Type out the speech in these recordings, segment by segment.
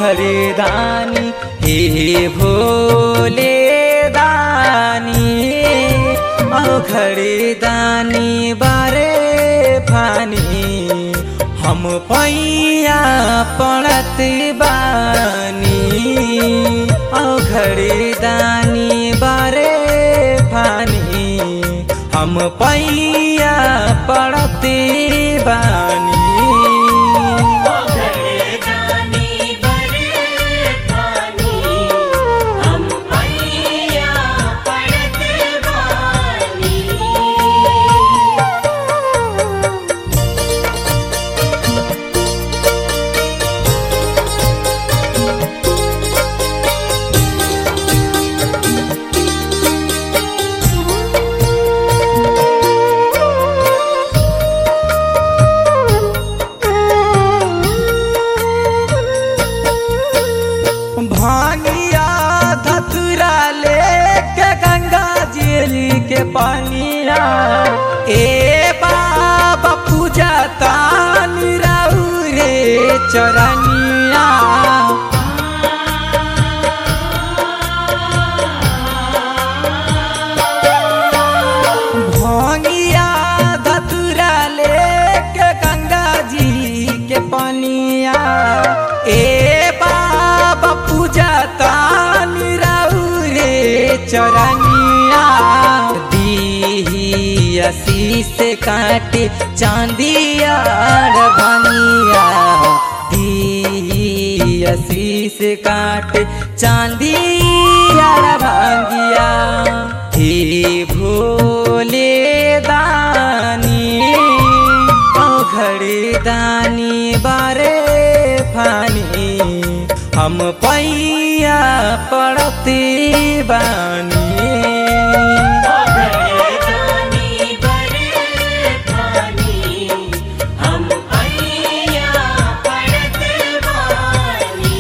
घरदानी हे भोले दानी औ घरदानी बारे फानी हम पैया पड़त बानी औ घरदानी बारे फानी हम पैया पड़त बानी घरदानी बड़े पानी हम पैया पड़त बानी भांगिया धतुरा लेके गंगा जी के पानिया ए बाबा पूजा तानी राउ रे चरनिया भांगिया धतुरा लेके गंगा जी के पानिया ए बाबा पूजा तानी राउ रे चरनिया दी आशीष काटे चांदिया भनिया दी आशीष काटे चांदिया भांगिया हे भोले दानी औ घरदानी बारे फानी हम पैया पड़ते बानी घरदानी बड़े पानी हम पैया पड़त बानी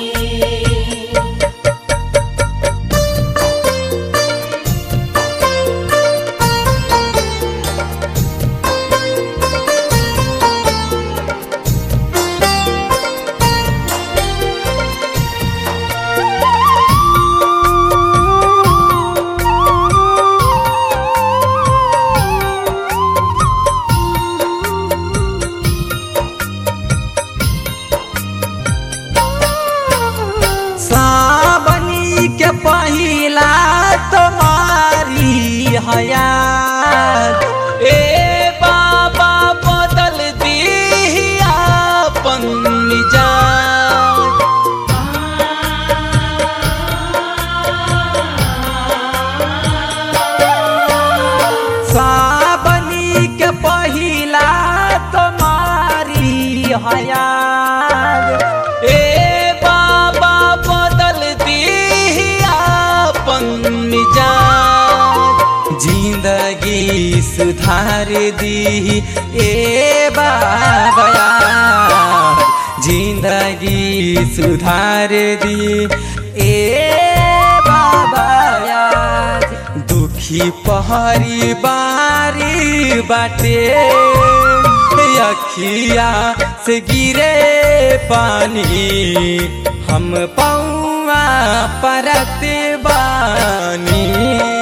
सावनी के पहिला तुम्हारी हयात ए बाबा बदल दी अपन मिजाज सावनी के पहिला तुम्हारी हयात ए बाबा बदल दी अपन मिजाज जिंदगी सुधार दी ए बाबा यार। जिंदगी सुधार दी ए बाबा यार। दुखी पहरी बारी बाटे अखिया से गिरे पानी हम पौआ परत बानी